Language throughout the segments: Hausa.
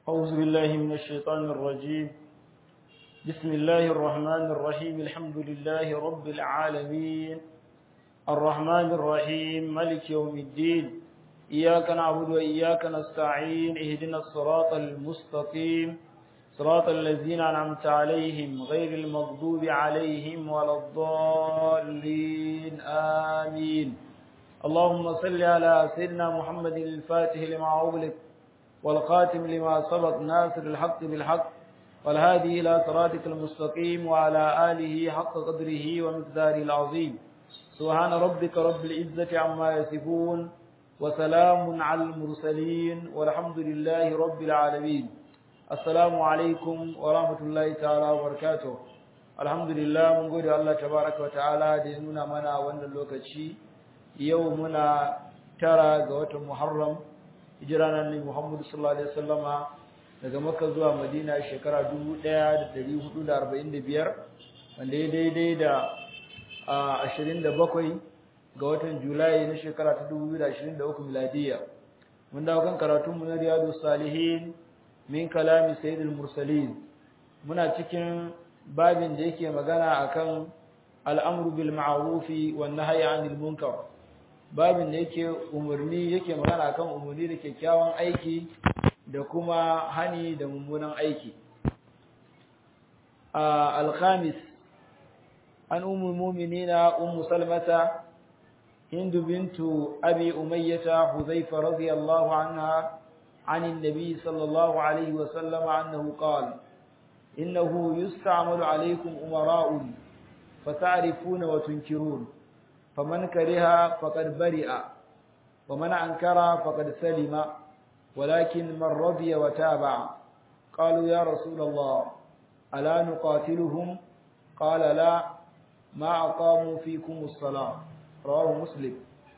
أعوذ بالله من الشيطان الرجيم بسم الله الرحمن الرحيم الحمد لله رب العالمين الرحمن الرحيم ملك يوم الدين إياك نعبد وإياك نستعين اهدنا الصراط المستقيم صراط الذين أنعمت عليهم غير المغضوب عليهم ولا الضالين آمين اللهم صل على سيدنا محمد الفاتح لما أغلق والخاتم لما سبق ناصر الحق بالحق والهادي إلى صراطك المستقيم وعلى آله حق قدره ومقداره العظيم سبحان ربك رب العزة عما يصفون وسلام على المرسلين والحمد لله رب العالمين السلام عليكم ورحمة الله تعالى وبركاته الحمد لله من قول الله تبارك وتعالى دينونا منا وانا اللوكتشي يومنا ترى قوة محرم hijiranar ne Muhammadu sallallahu alaihi wasallama daga Makka zuwa Madina shekara 1445 wanda ya daidai da 27 ga watan Julai na shekara ta 2023 miladiya mun dawo kan karatun mu na Riyadus Salihin min kalami Sayyidul Mursalin muna cikin babin da yake magana akan al'amru bil ma'rufi wan nahyi 'anil munkar babin da yake umarni yake magana kan umarni da kyakkyawan aiki da kuma hani da mummunan aiki al-khamis an ummul mu'minina ummu salmata hind bintu abi umayyah huzaifa radiyallahu anha عن النبي صلى الله عليه وسلم أنه قال إنه يستعمل عليكم أمراء فتعرفون وتنكرون فمن كره فقد برئ ومن أنكر فقد سلم ولكن من رضي وتابع قالوا يا رسول الله ألا نقاتلهم قال لا ما أقاموا فيكم الصلاة رواه مسلم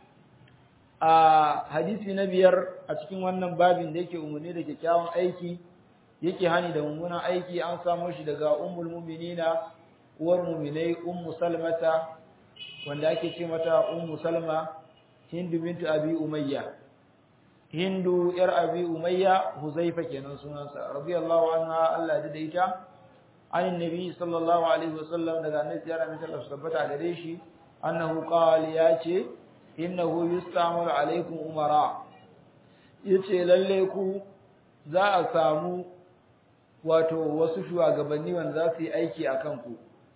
a hadisi na biyar a cikin wannan babin da yake umarni da kyakkyawan aiki yake hani da mummunan aiki an samo shi daga ummul mu'minina uwar mu'minai ummu salmata wanda ake ce mata ummu salma hindu bintu abi umayya hindu yar abi umayya huzaifa kenan sunansa radiyallahu anha Allah ya da ita anin nabi sallallahu alaihi wasallam daga annabi ya rahmata Allah tabbata gare shi annahu qala ya ce innahu yustamalu alaikum umara yace lalle ku za a samu wato wasu shugabanni wanda za su yi aiki akan ku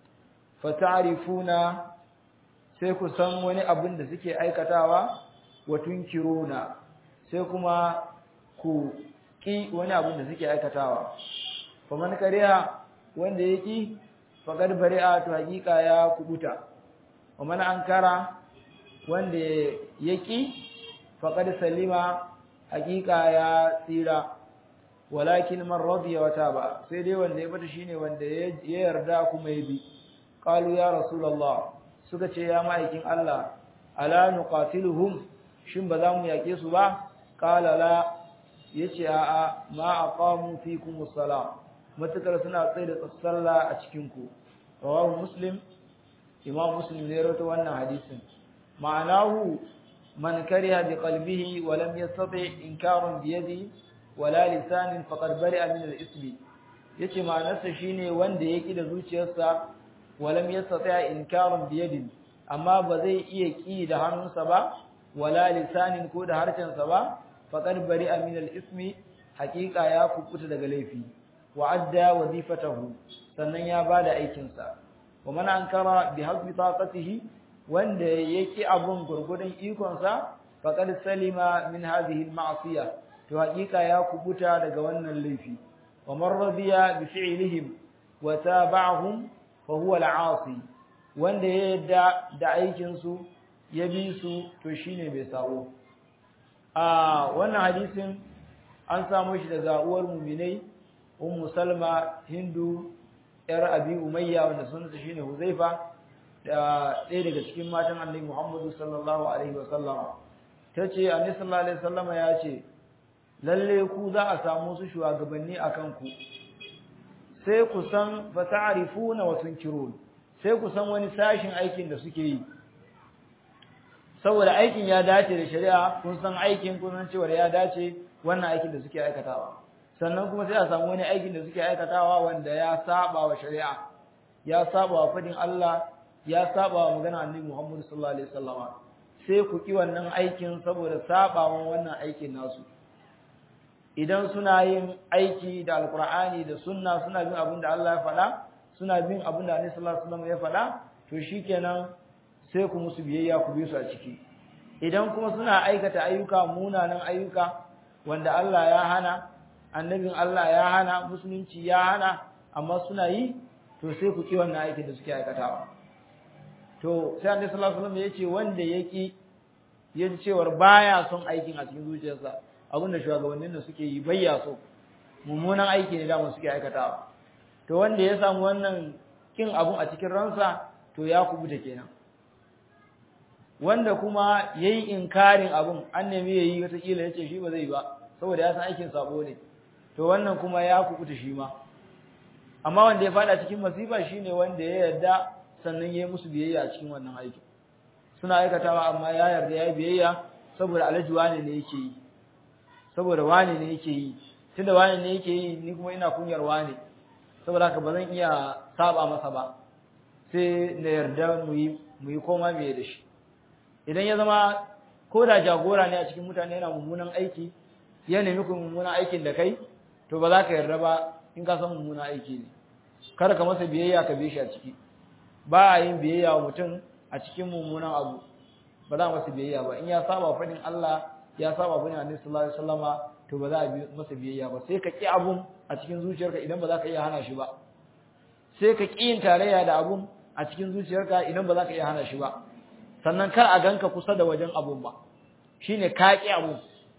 fata'rifuna sai ku san wani abin da suke aikatawa wa tunkiruna sai kuma ku ki wani abin da suke aikatawa faman kariya wanda ya ki faqad bari'a to hakika ya kubuta waman ankara wanda ya ki faqad salima hakika ya tsira walakin man radiya wa taba sai dai wanda ya bata shine wanda ya yarda kuma ya bi qalu ya rasulullah suka ce ya ma'aikin Allah ala nuqatiluhum shin ba za mu yake su ba qala la yace a a ma aqamu fikum as-salam matakar suna tsaye da sallah a cikin ku rawahu muslim imam muslim ne rawaito wannan hadisin ma'anahu man kariha bi qalbihi wa lam yastati inkaran bi yadi wala lisanin faqad bari'a min al-ismi yace ma'anarsa shine wanda yake da zuciyarsa walam yastati' inkarun biyadin amma ba zai iya ki da hannunsa ba wala lisanin ko da harshensa ba faqad bari'a min al-ismi haqiqa ya kukuta daga laifi wa adda wazifatahu sannan ya bada aikin sa wa man ankara bi hasbi taqatihi wanda yake abun gurgudun ikon sa faqad salima min hadhihi al-ma'siyah to haqiqa ya kubuta daga wannan laifi wa man radiya bi fi'lihim wa tabi'ahum fahuwa al'asi wanda ya yadda da aikin su ya bi su to shine bai sabo a wannan hadisin an samu shi daga uwar mu'minai ummu salma hindu yar abi umayya wanda sunansa shine huzaifa da ɗaya daga cikin matan annabi muhammadu sallallahu alaihi wasallam tace annabi sallallahu alaihi wasallam ya ce lalle ku za a samu su shugabanni akan ku sai ku san fa ta'rifuna wa tunkirun sai ku san wani sashin aikin da suke yi saboda aikin ya dace da shari'a kun san aikin kun san cewa ya dace wannan aikin da suke aikatawa sannan kuma sai a samu wani aikin da suke aikatawa wanda ya saba wa shari'a ya saba wa fadin Allah ya saba wa magana annabi Muhammad sallallahu alaihi wasallam sai ku ki wannan aikin saboda sabawan wannan aikin nasu idan suna yin aiki da alqur'ani da sunna suna bin abin da Allah ya faɗa suna bin abin da annabi sallallahu alaihi wasallam ya faɗa to shikenan sai ku musu biyayya ku bi su a ciki idan kuma suna aikata ayyuka munanan ayyuka wanda Allah ya hana annabin Allah ya hana musulunci ya hana amma suna yi to sai ku ki wannan aikin da suke aikatawa to sai annabi sallallahu alaihi wasallam yace wanda yaki yaji cewar baya son aikin a cikin zuciyarsa abinda shugabannin da suke yi bayya so mummunan aiki ne da mu suke aikatawa to wanda ya samu wannan kin abun a cikin ransa to ya kubuta kenan wanda kuma yayi inkarin abun an nemi yayi wata kila yace shi ba zai ba saboda ya san aikin sabo ne to wannan kuma ya kubuta shi ma amma wanda ya fada cikin masifa shine wanda ya yarda sannan yayi musu biyayya a cikin wannan aiki suna aikatawa amma ya yarda yayi biyayya saboda alaji wane ne yake yi saboda wane ne yake yi tunda wane ne yake yi ni kuma ina kunyar wane saboda haka ba zan iya saba masa ba sai na yarda mu yi mu yi koma biye da shi idan ya zama ko da jagora ne a cikin mutane yana mummunan aiki ya nemi ku mummunan aikin da kai to ba za ka yarda ba in ka san mummunan aiki ne kar ka masa biyayya ka bi shi a ciki ba a yin biyayya wa mutum a cikin mummunan abu ba za a masa biyayya ba in ya saba fadin Allah ya saba fadin Annabi sallallahu alaihi wasallama to ba za a masa biyayya ba sai ka ki abun a cikin zuciyarka idan ba za ka iya hana shi ba sai ka ki yin tarayya da abun a cikin zuciyarka idan ba za ka iya hana shi ba sannan kar a ganka kusa da wajen abun ba shine ka ki abun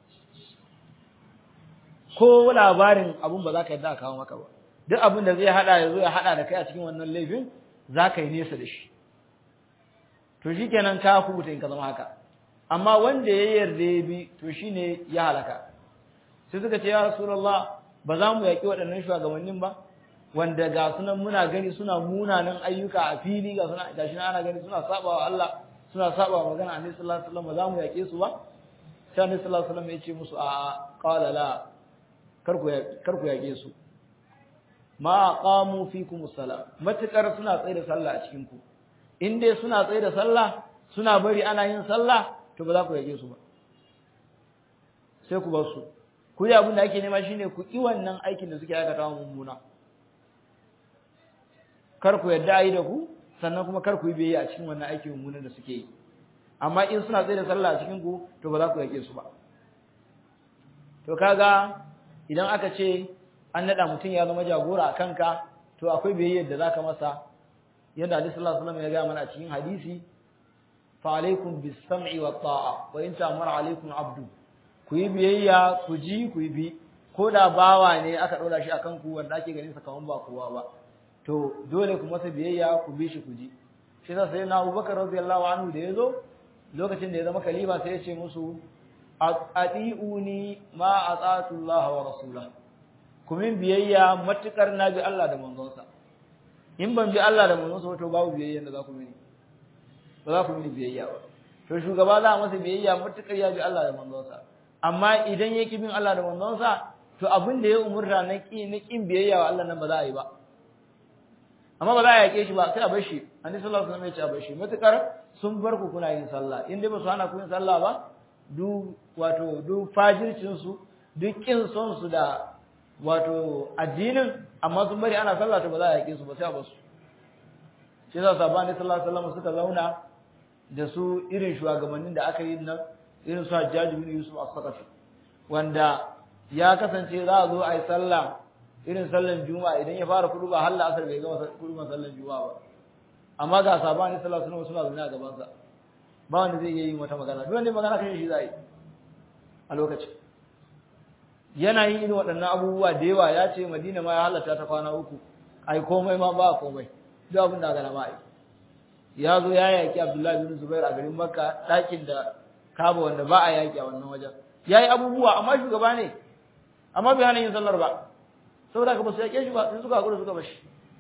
ko labarin abun ba za ka yadda a kawo maka ba duk abin da zai hada ya zo ya hada da kai a cikin wannan laifin za ka yi nesa da shi to shikenan ka kubuta in ka zama haka amma wanda ya yarda ya bi to shine ya halaka sai suka ce ya rasulullah ba za mu yaki waɗannan shugabannin ba wanda ga sunan muna gani suna munanan ayyuka a fili ga suna gashi ana gani suna saba wa Allah suna saba wa magana annabi sallallahu alaihi wasallam ba za mu yake su ba sai annabi sallallahu alaihi wasallam ya ce musu a qala la kar ku kar ku yake su ma aqamu fikum salat matakar suna tsaye da sallah a cikin ku in dai suna tsaye da sallah suna bari ana yin sallah to ba za ku yake su ba sai ku bar su ku yi abin da ake nema shine ku ki wannan aikin da suke aikata mummuna kar ku yadda ayi da ku sannan kuma kar ku yi biyayya a cikin wannan aikin mummunan da suke yi amma in suna tsaye da sallah a cikin ku to ba za ku yake su ba to kaga idan aka ce an nada mutum ya zama jagora a kanka to akwai biyayyar da zaka masa yadda Annabi sallallahu alaihi wasallam ya ga mana a cikin hadisi fa alaikum bis sam'i wat ta'a wa in ta'mara alaikum abdu ku yi biyayya ku ji ku yi bi ko da bawa ne aka ɗora shi akan ku wanda ake ganin sa kaman ba kowa ba to dole ku masa biyayya ku bi shi ku ji shi yasa sai na Abubakar radiyallahu anhu da yazo lokacin da ya zama khalifa sai ya ce musu atiuni ma atatu Allah wa rasulahu ku min biyayya matukar na bi Allah da manzonsa in ban bi Allah da manzonsa to babu biyayya da za ku mini ba za ku mini biyayya ba to shugaba za a masa biyayya matukar ya bi Allah da manzonsa amma idan ya ki bin Allah da manzonsa to abin da ya umurta na ki na kin biyayya wa Allah nan ba za a yi ba amma ba za a yake shi ba sai a bar shi annabi sallallahu alaihi wasallam ya ce a bar shi matukar sun bar ku kuna yin sallah in dai ba su hana ku yin sallah ba du wato du fajircin su duk kin son su da wato addinin amma sun bari ana sallah to ba za a yake su ba sai a bar su shi yasa sabani sallallahu alaihi wasallam suka zauna da su irin shugabannin da aka yi nan irin su Hajjaj bin Yusuf as-Saqafi wanda ya kasance za a zo a yi sallah irin sallan juma'a idan ya fara kudu ba halla asar bai gama kudu ba sallan juma'a ba amma ga sabani sallallahu alaihi wasallam suna zaune a gaban sa ba wanda zai yi wata magana duk wanda magana kan shi zai a lokacin yana yin irin waɗannan abubuwa da yawa ya ce Madina ma ya halatta ta kwana uku ai komai ma ba komai duk abin da gana ma ai ya zo ya yaki Abdullahi bin Zubair a garin Makka ɗakin da Kaba wanda ba a yaki a wannan wajen yayi abubuwa amma shugaba ne amma bai hana yin sallar ba saboda ka ba su yake shi ba sai suka hakura suka bashi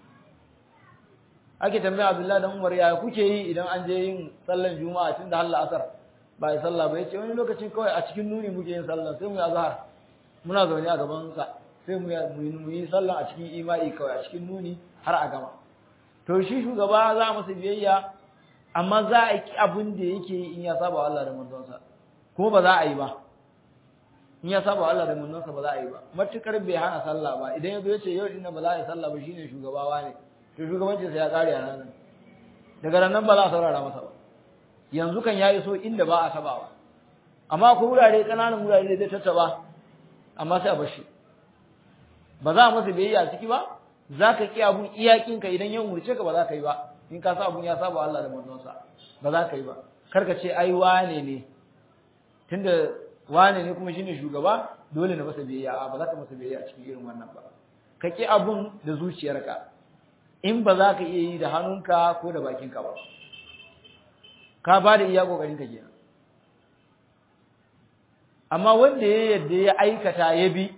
ake tambaya Abdullahi dan Umar ya kuke yi idan an je yin sallar Juma'a tun da Allah asar ba yi sallah ba yace wani lokacin kawai a cikin nuni muke yin sallah sai mu yi azhar muna zaune a gaban sa sai mu yi sallah a cikin imani kawai a cikin nuni har a gama to shi shugaba za masa biyayya amma za a ki abin da yake in ya saba Allah da manzonsa kuma ba za a yi ba in ya saba Allah da manzonsa ba za a yi ba matukar bai hana sallah ba idan ya zo ya ce yau dinnan ba za a yi sallah ba shine shugabawa ne to shugabancin sa ya kare a ranar daga nan ba za a saurara masa ba yanzu kan ya iso inda ba a tabawa amma akwai wurare kananan wurare da zai tattaba amma sai a bar shi ba za a masa biyayya ciki ba za ka ƙi abun iyakinka idan ya umurce ka ba za ka yi ba in ka sa abun ya saba Allah da manzonsa ba za ka yi ba kar ka ce ai wane ne tunda wane ne kuma shine shugaba dole na masa biyayya a ba za ka masa biyayya a cikin irin wannan ba ka ƙi abun da zuciyarka in ba za ka iya yi da hannunka ko da bakinka ba ka ba da iya kokarin ka kenan amma wanda ya yadda ya aikata ya bi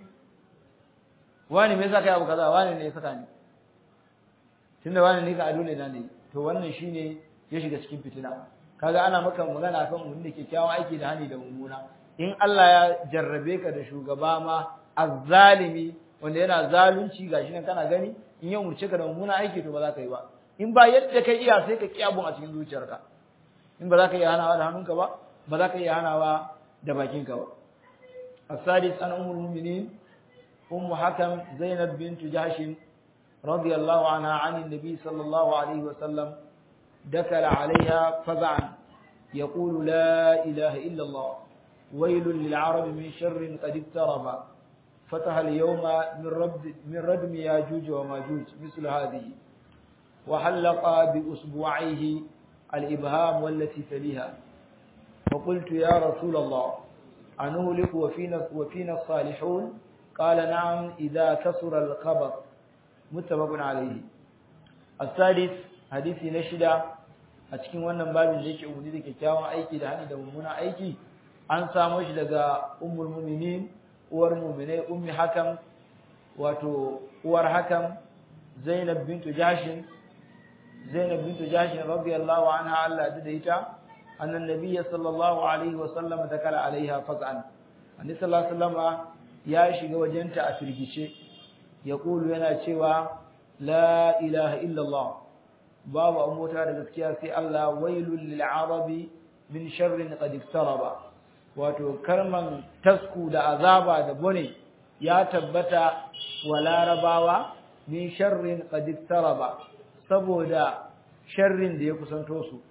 wani me yasa kai abu kaza wani ne ya saka ni tunda wani ne ka ado ne na ne to wannan shine ya shiga cikin fitina kaga ana maka magana kan mun da kyakkyawan aiki da hani da mummuna in Allah ya jarrabe ka da shugaba ma azzalimi wanda yana zalunci gashi nan kana gani in ya umurce ka da mummuna aiki to ba za ka yi ba in ba yadda kai iya sai ka ki abun a cikin zuciyarka in ba za ka iya hanawa da hannunka ba ba za ka iya hanawa da bakinka ba السادس عن أم المؤمنين أم حكم زينب بنت جحش رضي الله عنها عن النبي صلى الله عليه وسلم دخل عليها فزعا يقول لا إله إلا الله ويل للعرب من شر قد اقترب فتح اليوم من, رد من ردم ياجوج وماجوج مثل هذه وحلق بأسبوعيه الإبهام والتي تليها فقلت يا رسول الله أنهلك وفينا, وفينا الصالحون قال نعم إذا كسر الخبر متفق عليه السادس حديث نشدة أتكين wannan babin da yake umuni da kyakkyawan aiki da hani da mummunan aiki an samo shi daga ummul mu'minin uwar mu'minai ummi hakam wato uwar hakam Zainab bintu Jashin Zainab bintu Jashin radiyallahu anha Allah da ita أن النبي صلى الله عليه وسلم دخل عليها فزعا النبي صلى الله عليه وسلم ya shiga wajenta a firgice ya kulu yana cewa la ilaha illallah babu an mota da gaskiya sai Allah wailul lil arabi min sharrin qad iktaraba wato karman tasku da azaba da bone ya tabbata wa larabawa min sharrin qad iktaraba saboda sharrin da ya kusanto su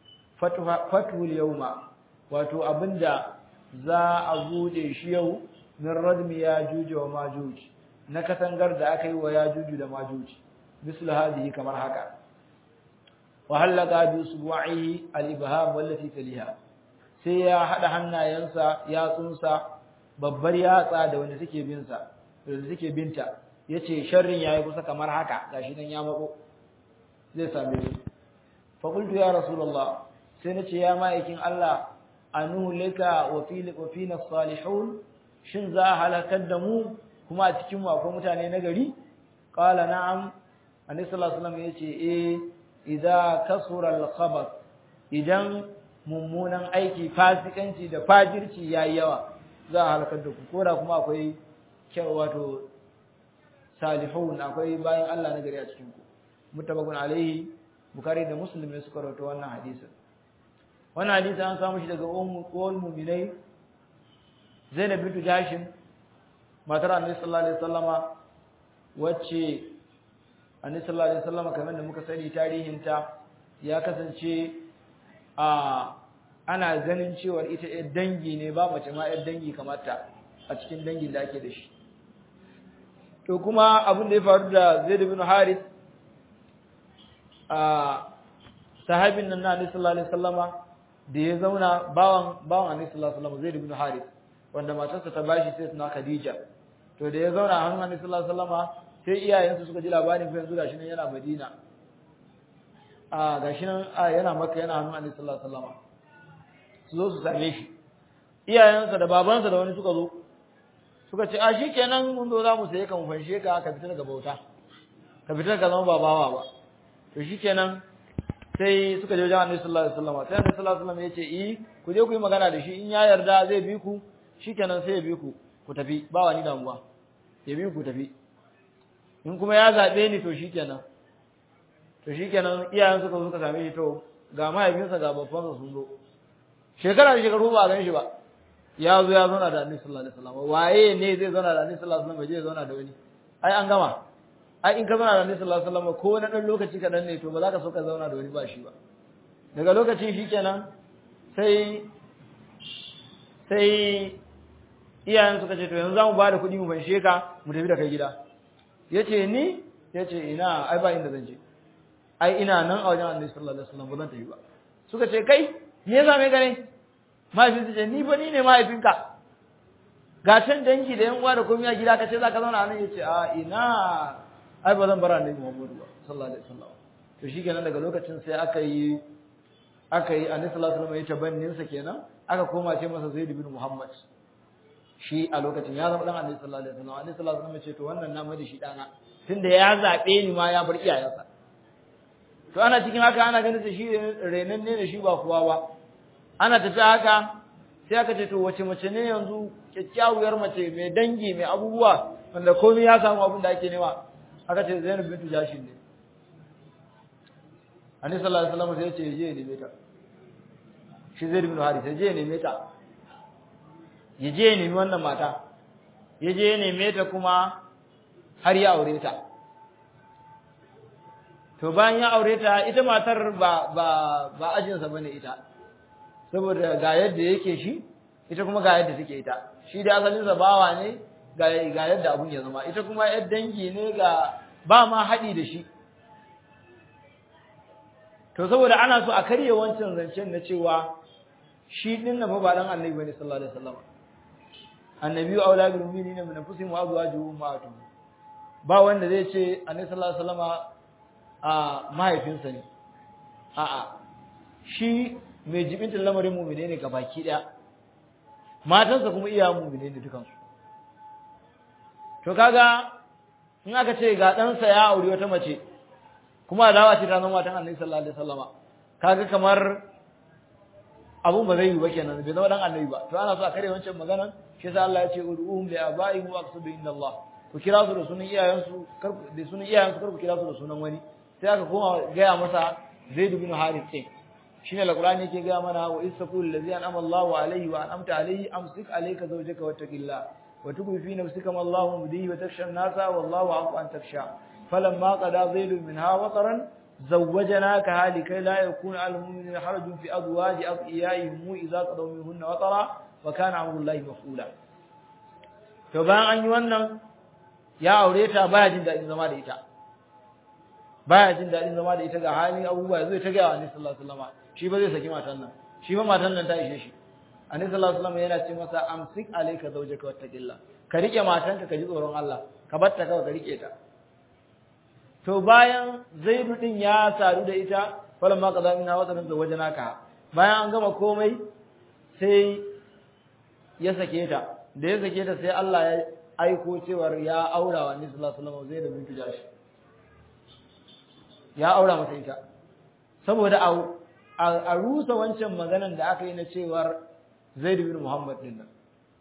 fatul yawma wato abinda za a bude shi yau min radmi yajuj wa majuj na katangar da aka yi wa yajuj da majuj misal hadihi kamar haka wa halaka bi usbu'ihi al-ibham wallati taliha sai ya hada hannayensa ya tsunsa babbar yatsa da wanda suke bin sa da suke binta yace sharrin yayi kusa kamar haka gashi nan ya mako zai same ni fa qultu ya rasulullah sai nace ya ma'aikin Allah anu laka wa fi wa fina salihun shin za a halakar da mu kuma a cikin mu akwai mutane na gari qala na'am annabi sallallahu alaihi wasallam yace eh idza kasura al-khabath idan mummunan aiki fasikanci da fajirci yayi yawa za a halakar da ku koda kuma akwai kyau wato salihun akwai bayan Allah na gari a cikin ku mutabakun alaihi bukari da muslim ne suka rawaito wannan hadisin wannan hadisi an samu shi daga ummul mu'minai Zainab bint Jashin matar Annabi sallallahu alaihi wasallama wacce Annabi sallallahu alaihi wasallama kamar da muka sani tarihinta ya kasance a ana ganin cewa ita ɗan dangi ne ba mace ma ɗan dangi kamar ta a cikin dangin da ake da shi to kuma abin da ya faru da Zaid bin Harith a sahabin nan na Annabi sallallahu alaihi wasallama da ya zauna bawan bawan Annabi sallallahu alaihi wasallam Zaid bin Harith wanda matarsa ta bashi sai suna Khadija to da ya zauna a hannun Annabi sallallahu alaihi wasallama sai iyayensa suka ji labarin fa yanzu gashi nan yana Madina a gashi nan yana Makka yana hannun Annabi sallallahu alaihi wasallama su zo su same shi iyayensa da babansa da wani suka zo suka ce a shikenan mun zo za mu saye ka mu fanshe ka ka fita daga bauta ka fita ka zama babawa ba to shikenan sai suka je wajen Annabi sallallahu alaihi wasallam sai Annabi sallallahu alaihi wasallam ya ce eh ku je ku yi magana da shi in ya yarda zai bi ku shikenan sai ya bi ku ku tafi ba wani damuwa ya bi ku tafi in kuma ya zaɓe ni to shikenan to shikenan iyayen suka zo suka same shi to ga mahaifinsa ga babbansa sun zo shekara da shekaru ba a gan shi ba ya zo ya zauna da annabi sallallahu alaihi wasallam waye ne zai zauna da annabi sallallahu alaihi wasallam bai je zauna da wani ai an gama ai in ka zauna da annabi sallallahu alaihi wasallam ko na dan lokaci kadan ne to ba za ka so ka zauna da wani ba shi ba daga lokacin shikenan sai sai iyayen suka ce to yanzu zamu ba da kuɗi mu fanshe ka mu tafi da kai gida yace ni yace ina ai ba inda zan je ai ina nan a wajen annabi sallallahu alaihi wasallam ba zan tafi ba suka ce kai me yasa me gare mahaifin ce ni ba ni ne mahaifinka ga can dangi da yan uwa da komai a gida ka ce zaka zauna nan yace a ina ai ba zan bar annabi Muhammadu ba sallallahu alaihi wasallam to shikenan daga lokacin sai aka yi aka yi annabi sallallahu alaihi wasallam ya tabannin sa kenan aka koma ce masa Zaid bin Muhammad shi a lokacin ya zama dan annabi sallallahu alaihi wasallam annabi sallallahu alaihi wasallam ya ce to wannan na mai da shi dana tunda ya zabe ni ma ya bar iyayensa to ana cikin haka ana ganin sa shi renan ne da shi ba kuwa ba ana tafi haka sai aka ce to wace mace ne yanzu kyakkyawar mace mai dangi mai abubuwa wanda komai ya samu abin da ake nema aka ce Zainab bintu Jashin ne Annabi sallallahu alaihi wasallam sai ya ce je neme ta shi Zaid bin Harith je neme ta ya je nemi wannan mata ya je neme ta kuma har ya aure ta to bayan ya aure ta ita matar ba ba ba ajinsa bane ita saboda ga yadda yake shi ita kuma ga yadda take ita shi da asalinsa bawa ne ga ga yadda abun ya zama ita kuma yar dangi ne ga ba ma haɗi da shi to saboda ana so a karye wancan zancen na cewa shi din nan fa ba dan annabi bane sallallahu alaihi wasallam annabi aula bil mu'minina min anfusihim wa azwajuhum ummahatuhum ba wanda zai ce annabi sallallahu alaihi wasallam a mahaifinsa ne a'a shi mai jibintin lamarin mu'mine ne gabaki daya matansa kuma iya mu'mine ne dukansu to kaga in aka ce ga ɗansa ya auri wata mace kuma adawa ce ta zama matan annabi sallallahu alaihi wasallama kaga kamar abun ba zai yi ba kenan bai zama dan annabi ba to ana so a kare wancan maganan shi yasa Allah ya ce ud'uhum li abaihim wa aqsidu inna Allah ku kira su da sunan iyayensu kar da sunan iyayensu kar ku kira su da sunan wani sai aka koma gaya masa Zaid bin Harith din shine alqur'ani yake gaya mana wa istaqul ladzi an'ama Allahu alayhi wa an'amta alayhi amsik alayka zawjaka wattaqillah wa tuqi fi nafsika ma Allahu mudhi wa takhsha an-nasa wallahu aqwa an takhsha falamma qada Zaid minha wataran زوجناكها لكي لا يكون على المؤمنين حرج في أزواج أضعيائهم إذا قضوا منهن وطرا وكان أمر الله مفعولا to bayan an yi wannan ya aure ta baya jin daɗin zama da ita baya jin daɗin zama da ita ga halin abubuwa zai ta gaya wa Annabi sallallahu alaihi wasallam shi ba zai saki matan nan shi ba matan nan ta ishe shi Annabi sallallahu alaihi wasallam yana ce masa amsik alayka zawjaka wattaqillah ka rike matanka ka ji tsoron Allah ka bar ta kawai ka rike ta to bayan Zaidu din ya sadu da ita falamma qada minha wataran zawajnaka bayan an gama komai sai ya sake ta da ya sake ta sai Allah ya aiko cewar ya aura wa Annabi sallallahu alaihi wasallam Zaid bintu Jashi ya aura masa ita saboda a rusa wancan maganan da aka yi na cewar Zaid bin Muhammad din nan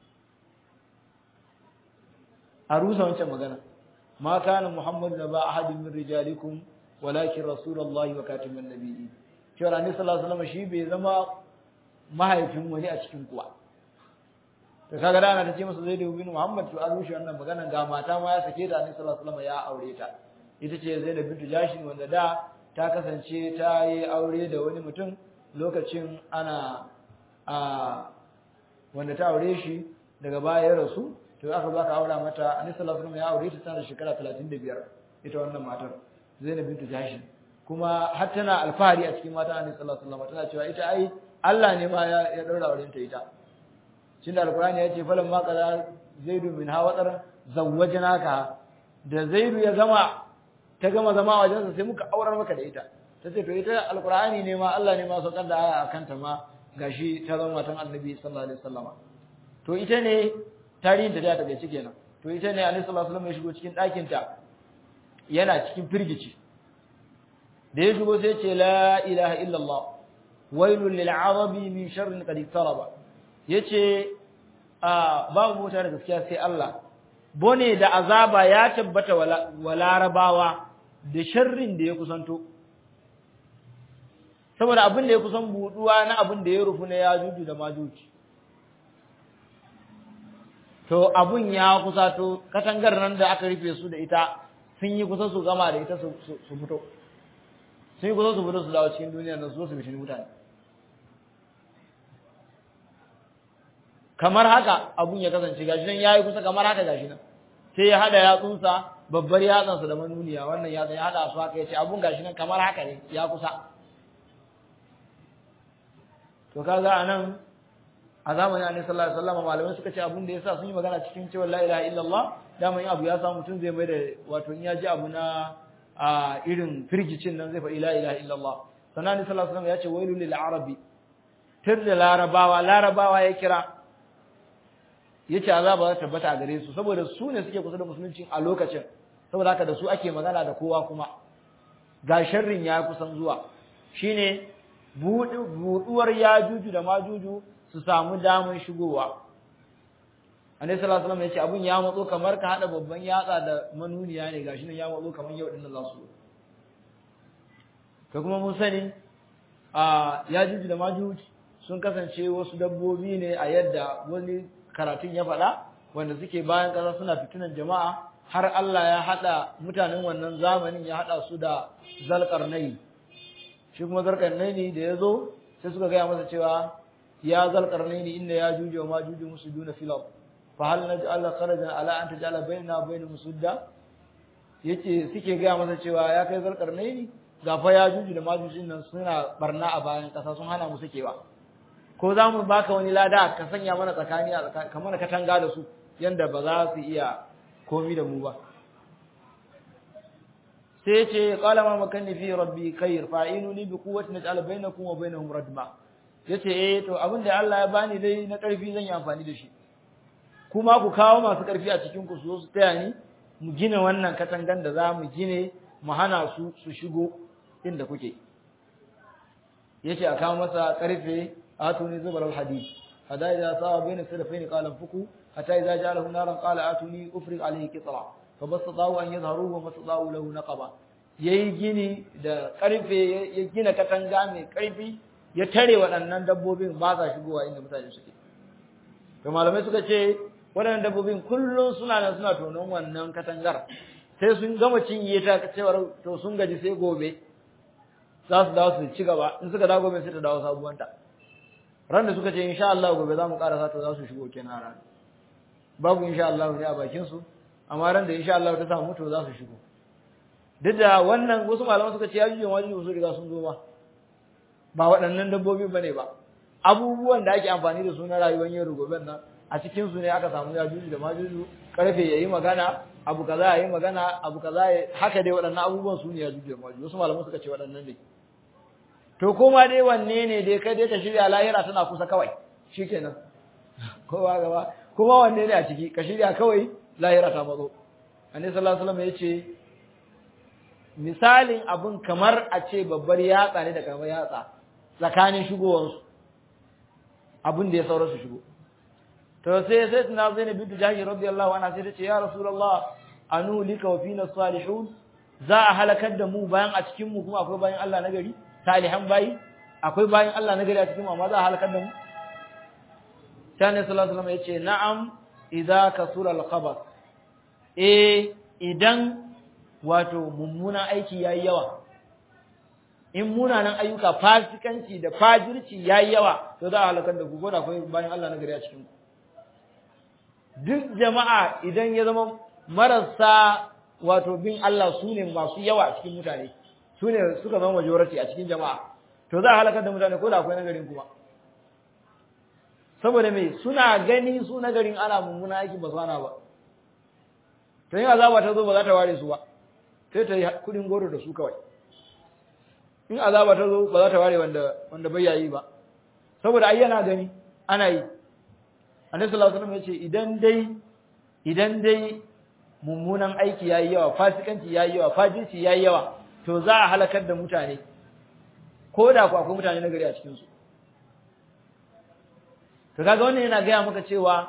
a rusa wancan magana ma kana Muhammad da ba ahadin min rijalikum walakin rasulullahi wa katimun nabiyyi cewa Annabi sallallahu alaihi wasallam shi bai zama mahaifin wani a cikin kuwa to kaga da ana ta ce masa Zaid bin Muhammad to an rushe wannan magana ga mata ma ya sake da Annabi sallallahu alaihi wasallam ya aure ta ita ce Zainab bintu Jashin wanda da ta kasance ta yi aure da wani mutum lokacin ana a wanda ta aure shi daga baya ya rasu to aka zo aka aura mata Annabi sallallahu alaihi wasallam ya aure ta tana da shekara 35 ita wannan matar Zainab bintu Jashin kuma har tana alfahari a cikin matan Annabi sallallahu alaihi wasallam tana cewa ita ai Allah ne ma ya ya daura auren ta ita shin da alqur'ani ya ce falan ma qala zaidu min hawatar zawwajnaka da zaidu ya gama ta gama zama a wajensa sai muka aurar maka da ita ta ce to ita alqur'ani ne ma Allah ne ma saukar da aya akan ta ma gashi ta zama matan annabi sallallahu alaihi wasallama to ita ne tarihin ta da ta gaci kenan to ita ne annabi sallallahu alaihi wasallam ya shigo cikin ɗakin ta yana cikin firgici da ya shigo sai ce la ilaha illallah wailul lil arabi min sharrin qad iktaraba yace a babu mota da gaskiya sai Allah bone da azaba ya tabbata wa larabawa da sharrin da ya kusanto saboda abin da ya kusan buduwa na abin da ya rufu na yajuju da majuji to abun ya kusato katangar nan da aka rufe su da ita sun yi kusa su gama da ita su fito sun yi kusa su fito su dawo cikin duniyar nan su zo su bishin mutane kamar haka abun ya kasance gashi nan yayi kusa kamar haka gashi nan sai ya hada yatsunsa babbar yatsansa da manuniya wannan yatsan ya hada su haka yace abun gashi nan kamar haka ne ya kusa to kaga anan a zamanin Annabi sallallahu alaihi wasallam malamai suka ce abun da yasa sun yi magana cikin cewa la ilaha illallah dama in abu ya samu mutum zai mai da wato in ya ji abu na a irin firgicin nan zai faɗi la ilaha illallah sannan Annabi sallallahu alaihi wasallam ya ce wailul lil arabi tir da larabawa larabawa ya kira yace azaba za ta tabbata a gare su saboda su ne suke kusa da musulunci a lokacin saboda haka da su ake magana da kowa kuma ga sharrin ya kusan zuwa shine buduwar yajuju da majuju su samu damar shigowa annabi sallallahu alaihi wasallam yace abun ya matso kamar ka hada babban yatsa da manuniya ne gashi nan ya matso kamar yau din za su to kuma mun sani a yajuju da majuju sun kasance wasu dabbobi ne a yadda wani karatun ya faɗa wanda suke bayan ƙasa suna fitinan jama'a har Allah ya haɗa mutanen wannan zamanin ya haɗa su da zalƙarnai shi kuma zalƙarnai da ya zo sai suka gaya masa cewa ya zalƙarnai inda ya juje wa ma juje musu duna filaf fa hal naj'al kharajan ala an taj'ala bainana wa bainahum sudda yace suke gaya masa cewa ya kai zalƙarnai ga fa ya juje da ma juje nan suna barna a bayan ƙasa sun hana mu sakewa ko za mu baka wani lada ka sanya mana tsakani a tsakani kamar katanga da su yanda ba za su iya komi da mu ba sai ce qala ma makanni fi rabbi khair fa'inuni bi quwwati naj'al bainakum wa bainahum radma yace eh to abin da Allah ya bani dai na karfi zan yi amfani da shi kuma ku kawo masu karfi a cikin ku su zo su taya ni mu gina wannan katangan da za mu gine mu hana su su shigo inda kuke yace a kawo masa karfe آتوني زبر الحديد حتى إذا صار بين السلفين قال انفقوا حتى إذا جعله نارا قال آتوني أفرغ عليه قطرا فما استطاعوا أن يظهروه وما استطاعوا له نقبا yayi gini da karfe ya gina katanga mai karfi ya tare waɗannan dabbobin ba sa shigowa inda mutane suke to malamai suka ce waɗannan dabbobin kullum suna nan suna tonon wannan katangar sai sun gama cinye ta cewar to sun gaji sai gobe za su dawo su ci gaba in suka dawo gobe sai ta dawo sabuwanta ran da suka ce insha Allah gobe za mu karasa to za su shigo kenan ran babu insha Allah ne a bakin su amma ran da insha Allah ta samu to za su shigo duk da wannan wasu malaman suka ce ya juje wajibi su riga sun zo ba ba waɗannan dabbobi bane ba abubuwan da ake amfani da su na rayuwar yau da gobe nan a cikin su ne aka samu ya juju da majuju karfe yayi magana abu kaza yayi magana abu kaza haka dai waɗannan abubuwan su ne ya juju da majuju wasu malaman suka ce waɗannan ne to kuma dai wanne ne dai kai dai ta shirya lahira tana kusa kawai shikenan kowa gaba kuma wanne ne a ciki ka shirya kawai lahira ta matso annabi sallallahu alaihi wasallam yace misalin abun kamar a ce babbar yatsa ne da kamar yatsa tsakanin shigowar su abun da ya saura su shigo to sai sai tuna Zainab bint Jahsh radiyallahu anha sai ta ce ya rasulullah anu lika wa fina salihun za a halakar da mu bayan a cikin mu kuma akwai bayan Allah na gari salihan bayi akwai bayin Allah na gari a cikin amma za a halakar da mu Sani sallallahu alaihi wasallam yace na'am idza kasura al-khabath eh idan wato mummunan aiki yayi yawa in munanan ayyuka fasikanci da fajirci yayi yawa to za a halakar da ku ko da akwai bayin Allah na gari a cikin ku duk jama'a idan ya zama marasa wato bin Allah su ne masu yawa a cikin mutane su ne suka zama majority a cikin jama'a to za a halakar da mutane ko da akwai nagarin kuma saboda me suna gani su nagarin ana mummuna aiki ba su hana ba to yin azaba ta zo ba za ta ware su ba sai ta yi kudin goro da su kawai in azaba ta zo ba za ta ware wanda wanda bai yayi ba saboda ai yana gani ana yi annabi sallallahu alaihi wasallam yace idan dai idan dai mummunan aiki yayi yawa fasikanci yayi yawa fajirci yayi yawa to za a halakar da mutane ko da ku akwai mutane na gari a cikin su to kaga wannan yana gaya maka cewa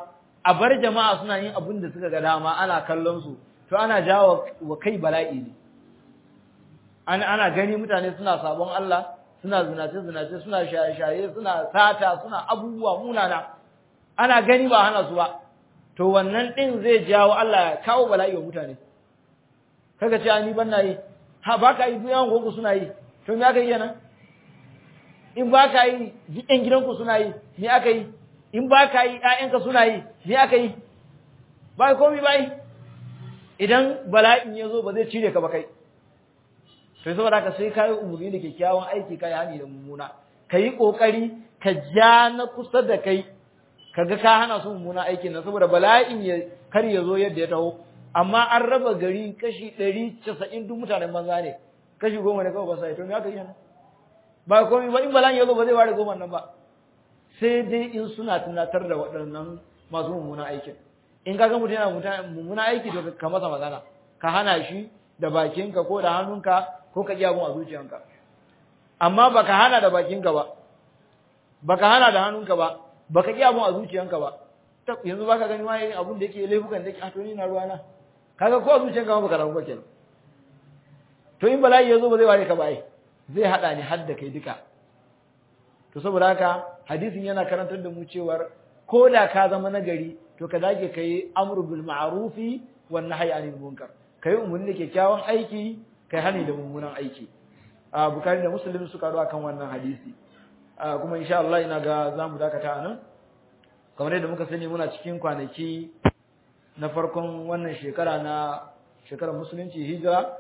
a bar jama'a suna yin abin da suka ga dama ana kallon su to ana jawo wa kai bala'i ne ana ana gani mutane suna sabon Allah suna zinace zinace suna shaye shaye suna sata suna abubuwa munana ana gani ba hana su ba to wannan din zai jawo Allah ya kawo bala'i wa mutane kaga ce ni ban na yi ha ba ka yi duyan gogo suna yi to me aka yi yana in ba ka yi ɗan gidanku suna yi me aka yi in ba ka yi ƴaƴanka suna yi me aka yi ba komai ba yi idan bala'in ya zo ba zai cire ka ba kai to saboda haka sai ka yi umarni da kyakkyawan aiki ka yi hani da mummuna ka yi ƙoƙari ka ja na kusa da kai kaga ka hana su mummuna aikin nan saboda bala'in ya kar ya zo yadda ya taho amma an raba gari kashi ɗari casa'in duk mutanen banza ne kashi goma ne kawai ba sa yi to me aka yi nan ba komai ba in bala'in ya zo ba zai ware goma nan ba sai dai in suna tunatar da waɗannan masu mummuna aikin in kaga mutum yana mummuna aiki to ka masa magana ka hana shi da bakinka ko da hannunka ko ka ji abun a zuciyanka amma baka hana da bakinka ba baka hana da hannunka ba baka ji abun a zuciyanka ba yanzu baka gani wani abun da yake laifukan da yake a to ni na ruwana kaga ko a zuciyanka ba baka rabu ba kenan to in bala'i ya zo ba zai ware ka ba ai zai hada ni har da kai duka to saboda haka hadisin yana karantar da mu cewar ko da ka zama nagari to ka dage kai amru bil ma'rufi wan nahyi anil munkar kai umarni da kyakkyawan aiki kai hani da mummunan aiki a bukari da muslim suka ruwa kan wannan hadisi kuma insha Allah ina ga zamu dakata anan kamar yadda muka sani muna cikin kwanaki na farkon wannan shekara na shekarar musulunci hijira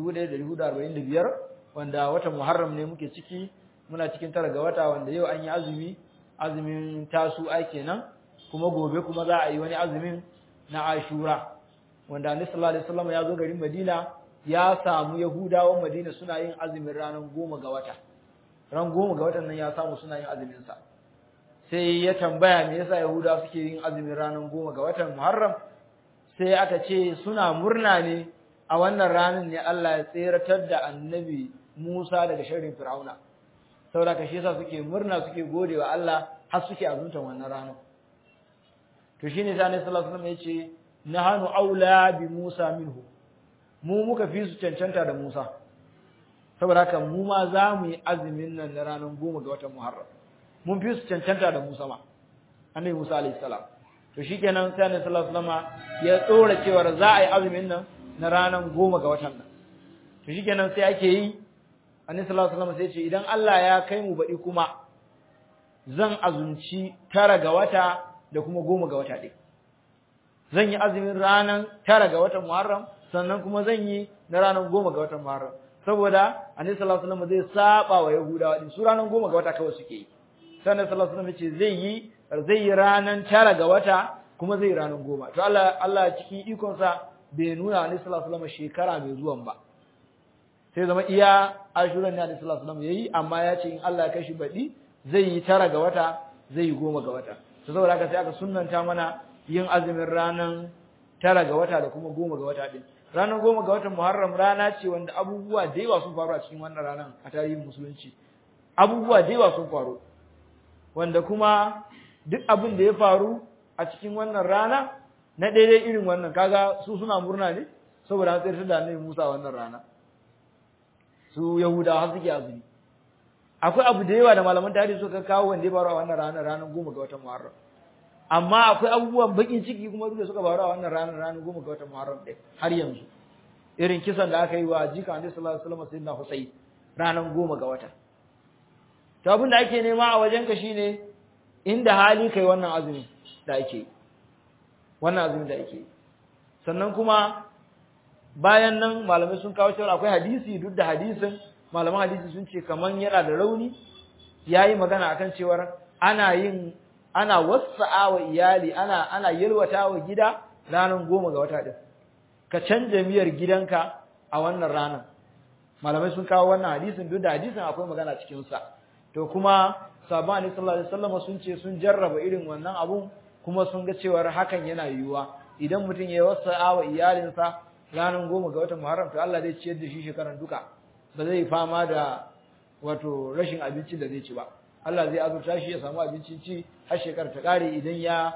1445 wanda watan Muharram ne muke ciki muna cikin tara ga wata wanda yau an yi azumi azumin tasu ai kenan kuma gobe kuma za a yi wani azumin na Ashura wanda Annabi sallallahu alaihi wasallam ya zo garin Madina ya samu Yahudawan Madina suna yin azumin ranar goma ga wata ran goma ga watan nan ya samu suna yin azumin sa sai ya tambaya me yasa Yahudawa suke yin azumin ranar goma ga watan Muharram sai aka ce suna murna ne a wannan ranar ne Allah ya tseratar da Annabi Musa daga sharrin Fir'auna saboda ka shi yasa suke murna suke gode wa Allah har suke azuntan wannan ranar to shine sai Annabi sallallahu alaihi wasallam yace nahanu aula bi Musa minhu mu muka fi su cancanta da Musa saboda haka mu ma za mu yi azumin nan na ranar goma ga watan Muharram mun fi su cancanta da Musa ma Annabi Musa alaihi salam to shikenan sai Annabi sallallahu alaihi wasallam ya tsora cewa za a yi azumin nan na ranar goma ga watan nan to shikenan sai ake yi Annabi sallallahu alaihi wasallam sai ce idan Allah ya kai mu baɗi kuma zan azumci tara ga wata da kuma goma ga wata ɗin zan yi azumin ranar tara ga watan Muharram sannan kuma zan yi na ranar goma ga watan Muharram saboda Annabi sallallahu alaihi wasallam zai saba wa Yahudawa din su ranar goma ga wata kawai suke yi sai Annabi sallallahu alaihi wasallam ce zai yi zai yi ranar tara ga wata kuma zai yi ranar goma to Allah Allah cikin ikon sa bai nuna Annabi sallallahu alaihi wasallam shekara mai zuwan ba sai zama iya ashuran ne Annabi sallallahu alaihi wasallam yayi amma ya ce in Allah ya kashi baɗi zai yi tara ga wata zai yi goma ga wata to saboda haka sai aka sunnanta mana yin azumin ranar tara ga wata da kuma goma ga wata din ranar goma ga watan Muharram rana ce wanda abubuwa da yawa sun faru a cikin wannan ranar a tarihin musulunci abubuwa da yawa sun faru wanda kuma duk abin da ya faru a cikin wannan rana na daidai irin wannan kaga su suna murna ne saboda an tsirtar da annabi Musa wannan rana su Yahudawa har suke azumi akwai abu da yawa da malaman tarihi suka kawo wanda ya faru a wannan ranar ranar goma ga watan Muharram amma akwai abubuwan bakin ciki kuma duk da suka faru a wannan ranar ranar goma ga watan Muharram ɗin har yanzu irin kisan da aka yi wa jika Annabi sallallahu alaihi wasallam sayyidina Husayn ranar goma ga wata to abin da ake nema a wajen ka shine inda hali kai wannan azumi da ake wannan azumi da ake sannan kuma bayan nan malamai sun kawo cewa akwai hadisi duk da hadisin malaman hadisi sun ce kaman yana da rauni yayi magana akan cewar ana yin ana wasa'a wa iyali ana ana yalwata wa gida ranar goma ga wata din ka canja miyar gidanka a wannan ranar malamai sun kawo wannan hadisin duk da hadisin akwai magana cikin sa to kuma sahabban annabi sallallahu alaihi wasallam sun ce sun jarraba irin wannan abun kuma sun ga cewar hakan yana yiwuwa idan mutum ya wasa'a wa iyalinsa ranar goma ga watan Muharram to Allah zai ciyar da shi shekaran duka ba zai fama da wato rashin abinci da zai ci ba Allah zai azurta shi ya samu abincin ci har shekara ta kare idan ya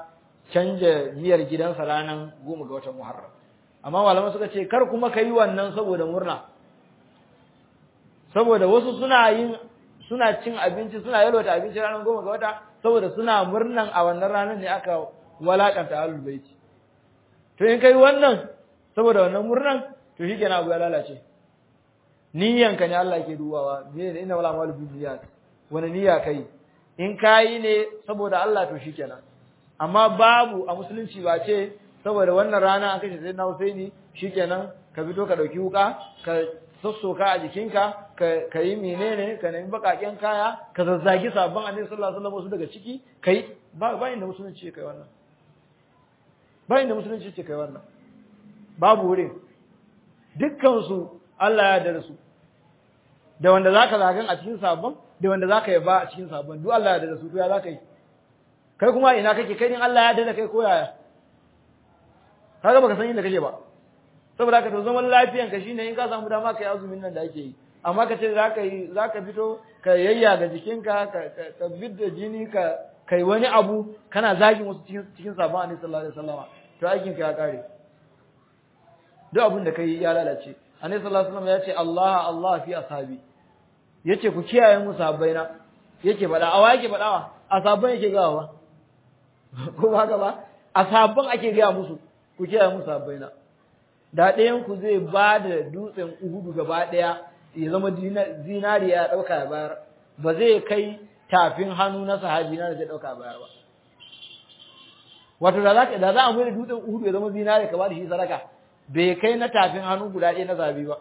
canja miyar gidansa ranar goma ga watan Muharram amma malaman suka ce kar kuma ka yi wannan saboda murna saboda wasu suna yin suna cin abinci suna yalwata abinci ranar goma ga wata saboda suna murnan a wannan ranar ne aka walakanta ahlul baiti to in kai wannan saboda wannan murnan to shikenan abu ya lalace niyyanka ne Allah yake dubawa me ne inna wala malu binniyat wani niyya kai in kai ne saboda Allah to shikenan amma babu a musulunci ba ce saboda wannan rana an kashe sayyidina Husaini shikenan ka fito ka dauki wuka ka sassoka a jikinka ka yi menene ka nemi bakaken kaya ka zazzagi sabon annabi sallallahu alaihi wasallam wasu daga ciki kai ba ba inda musulunci kai wannan ba inda musulunci ce kai wannan babu wurin dukkan su Allah ya yarda da su da wanda zaka zagan a cikin sabon da wanda zaka yi ba a cikin sabon duk Allah ya yarda da su to ya zaka yi kai kuma ina kake kai din Allah ya yarda da kai ko yaya kaga baka san inda kake ba saboda ka to zaman lafiyan ka shine in ka samu dama kai azumin nan da ake yi amma ka ce zaka yi zaka fito ka yayya ga jikinka ka ka bidda jini ka kai wani abu kana zagin wasu cikin cikin sabon annabi sallallahu alaihi wasallam to aikin ka ya kare duk abin da kai ya lalace annabi sallallahu alaihi wasallam ya ce Allah Allah fi ashabi yace ku kiyaye mu sahabbaina yake faɗa awa yake faɗawa ashabban yake gawa ko ba ka ba ashabban ake gaya musu ku kiyaye mu sahabbaina da ɗayan ku zai ba da dutsen Uhudu gaba ɗaya ya zama zinariya ya ɗauka ya bayar ba zai kai tafin hannu na sahabi na da zai ɗauka bayar ba wato da za da za a mai dutsen Uhudu ya zama zinariya ka ba da shi sadaka bai kai na tafin hannu guda ɗaya na zabi ba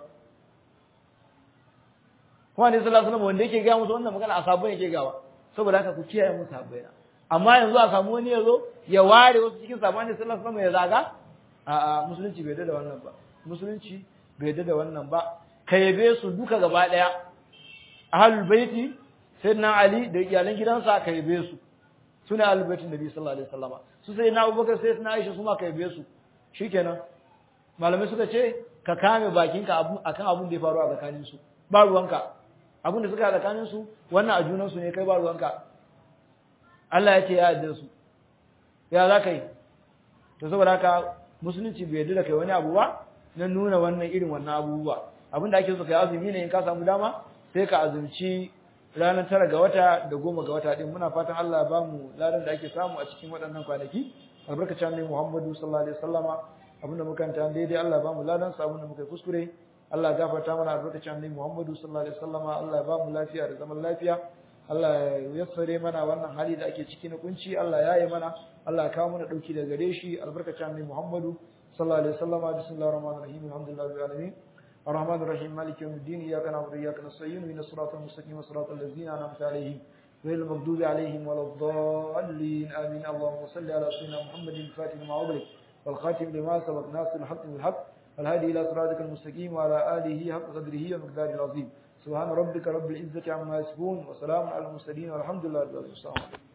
kuma ne sallallahu alaihi wasallam wanda yake ga musu wannan magana a sabon yake gawa saboda haka ku kiyaye musu sabbai amma yanzu a samu wani yazo ya ware wasu cikin sabon ne sallallahu alaihi wasallam ya zaga a'a musulunci bai da wannan ba musulunci bai da wannan ba ka yabe su duka gaba daya ahlul baiti sayyidina ali da iyalan gidansa ka yabe su sune ahlul baitin nabi sallallahu alaihi wasallam su sayyidina abubakar sayyidina aisha su ma ka yabe su shikenan malamai suka ce ka kame bakinka akan abun da ya faru a tsakanin su ba ruwanka abun da suka yi a tsakanin su wannan a junan su ne kai ba ruwanka Allah ya ce ya yarda su ya za ka yi to saboda haka musulunci bai yarda da kai wani abu ba na nuna wannan irin wannan abubuwa abin da ake so kai azumi ne in ka samu dama sai ka azumci ranar tara ga wata da goma ga wata din muna fatan Allah ya ba mu ladan da ake samu a cikin waɗannan kwanaki albarkacin annabi Muhammadu sallallahu alaihi wasallama abinda muka kanta daidai Allah ya ba mu ladan sa abinda muka kuskure Allah ya gafarta mana albarkacin annabi Muhammadu sallallahu alaihi wasallama Allah ya ba mu lafiya da zaman lafiya Allah ya yassare mana wannan hali da ake ciki na kunci Allah ya yi mana Allah ya kawo mana dauki daga gare shi albarkacin annabi Muhammadu sallallahu alaihi wasallam bismillahir rahmanir rahim alhamdulillahi rabbil alamin الرحمن الرحيم مالك يوم الدين إياك نعبد وإياك نستعين من الصراط المستقيم صراط الذين أنعمت عليهم غير المغضوب عليهم ولا الضالين آمين اللهم صل على سيدنا محمد الفاتح لما أغلق والخاتم لما سبق ناصر الحق بالحق والهادي إلى صراطك المستقيم وعلى آله حق قدره ومقداره العظيم سبحان ربك رب العزة عما يصفون وسلام على المرسلين والحمد لله رب العالمين